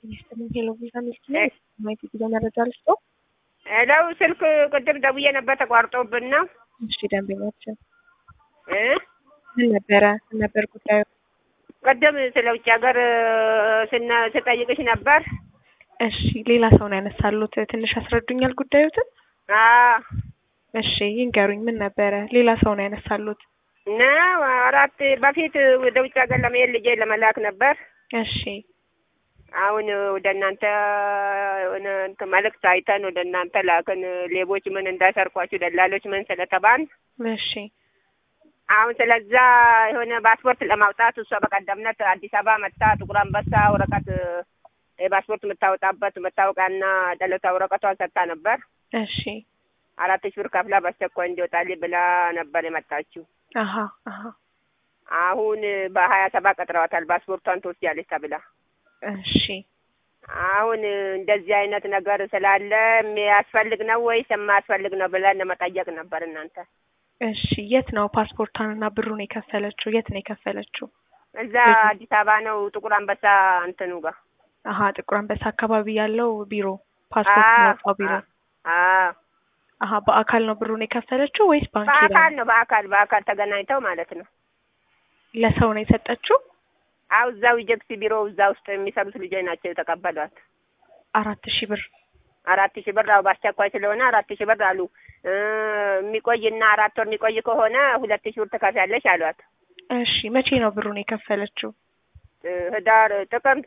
ሄሎ ቪዛ ሚልክ ነኝ። ማየት ጉዞ መረጃ ልስጠው። ሄለው ስልክ ቅድም ደውዬ ነበር ተቋርጦብን ነው። እሺ ደንበኛችን እ ምን ነበረ ምን ነበር ጉዳዩ? ቅድም ስለ ውጭ ሀገር ስነ- ስጠይቅሽ ነበር። እሺ ሌላ ሰው ነው ያነሳሉት። ትንሽ ያስረዱኛል ጉዳዩትን? አዎ እሺ ይንገሩኝ። ምን ነበረ? ሌላ ሰው ነው ያነሳሉት። ነው አራት በፊት ወደ ውጭ ሀገር ለመሄድ ልጄ ለመላክ ነበር። እሺ አሁን ወደ እናንተ የሆነ እንትን መልእክት አይተን ወደ እናንተ ላክን። ሌቦች ምን እንዳሰርቋችሁ ደላሎች ምን ስለተባን እሺ አሁን ስለዛ የሆነ ፓስፖርት ለማውጣት እሷ በቀደምነት አዲስ አበባ መጣ ጥቁር አንበሳ ወረቀት የፓስፖርት የምታወጣበት መታወቂያና ደለታ ወረቀቷን ሰጥታ ነበር። እሺ አራት ሺህ ብር ከፍላ በአስቸኳይ እንዲወጣልኝ ብላ ነበር የመጣችው። አሀ አሀ አሁን በሀያ ሰባት ቀጥረዋታል ፓስፖርቷን ትወስጃለች ተብላ። እሺ አሁን እንደዚህ አይነት ነገር ስላለ የሚያስፈልግ ነው ወይስ የማያስፈልግ ነው ብለን ለመጠየቅ ነበር እናንተ እሺ የት ነው ፓስፖርቷንና ብሩን የከፈለችው? የት ነው የከፈለችው? እዛ አዲስ አበባ ነው ጥቁር አንበሳ እንትኑ ጋር አሀ ጥቁር አንበሳ አካባቢ ያለው ቢሮ ፓስፖርት አዎ፣ የሚያወጣው ቢሮ። አዎ አሀ በአካል ነው ብሩን የከፈለችው ወይስ ባንክ ሄዳ በአካል ነው በአካል በአካል ተገናኝተው ማለት ነው። ለሰው ነው የሰጠችው? አው እዛው ኢጀክሲ ቢሮ እዛ ውስጥ የሚሰሩት ልጆች ናቸው የተቀበሏት። አራት ሺህ ብር አራት ሺህ ብር አው በአስቸኳይ ስለሆነ አራት ሺህ ብር አሉ። እ የሚቆይና አራት ወር የሚቆይ ከሆነ ሁለት ሺህ ብር ትከፍያለሽ አሏት። እሺ መቼ ነው ብሩን የከፈለችው? እ ህዳር ጥቅምት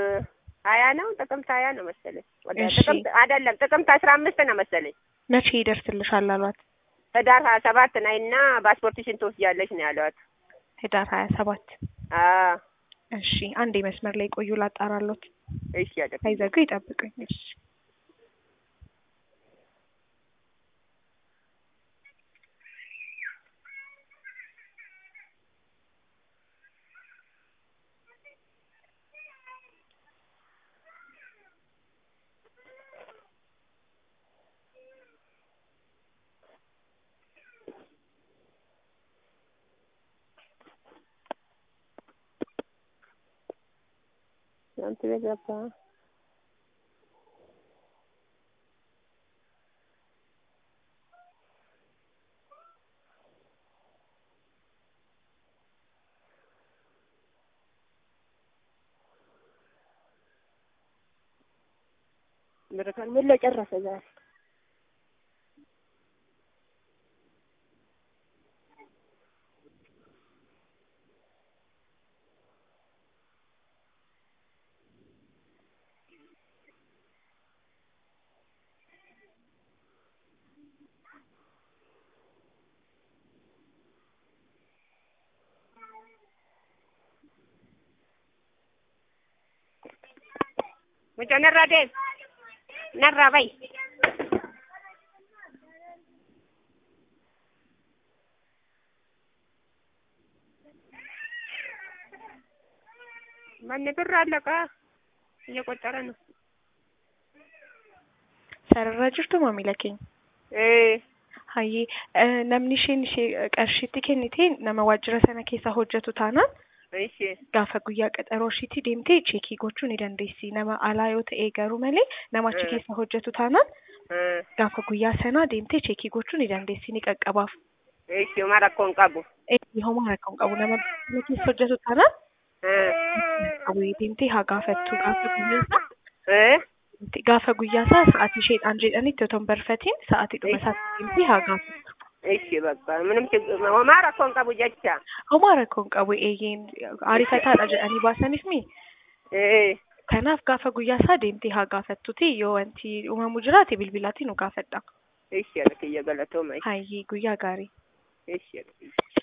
ሀያ ነው ጥቅምት ሀያ ነው መሰለኝ። ወደ እሺ። ጥቅምት አይደለም ጥቅምት አስራ አምስት ነው መሰለኝ። መቼ ይደርስልሻል አሏት? ህዳር ሀያ ሰባት ነይና ፓስፖርትሽን ትወስጃለሽ ነው ያሏት። ህዳር ሀያ ሰባት አዎ እሺ አንዴ መስመር ላይ ቆዩ ላጣራሎት። እሺ ያደግ ሳይዘጉ ይጠብቁኝ። እሺ አንተ ቤት ገባ ብርቱካን ምን ለጨረሰ ዛሬ ሙጮ ነራ ዴብ ነራ በይ ማን ብር አለቃ እየቆጠረ ነው sararra jirtu maamila keenya. ee Hayyee eh, namni isheen ishee qarshiitti kennite nama waajjira sana keessa hojjetu taanaan እሺ gaafa guyyaa qaxaroo ishiitti deemtee cheekii gochuu ni dandeessi. Nama alaa yoo ta'e garuu malee nama achi Mm. keessa hojjetu taanaan እ gaafa guyyaa sanaa deemtee cheekii gochuu ni dandeessi ni qaqqabaaf. እሺ ማ rakkoon qabu Eh, homaa rakkoo hin qabu nama biyya keessa hojjetu taanaan እ qabu deemtee haa gaafattu gaafa guyyaa isaa እ gaafa guyyaa isaa sa'aatii isheedhaan jedhanitti otoo hin barfatiin sa'aatii dhuma isaatti deemtee haa gaafattu. እሺ በቃ ምንም ችግር ሆማ rakkoon qabu jecha Homaa rakkoo hin qabu eeyyeen ariifataadha jedhanii baasaniif mi ee kanaaf gaafa guyyaa isaa deemtee haa gaafattuti yoo wanti uumamu jiraate bilbilaatiin nu gaafadha. እሺ ያለ kiyya galatooma Hayyee guyyaa gaarii. እሺ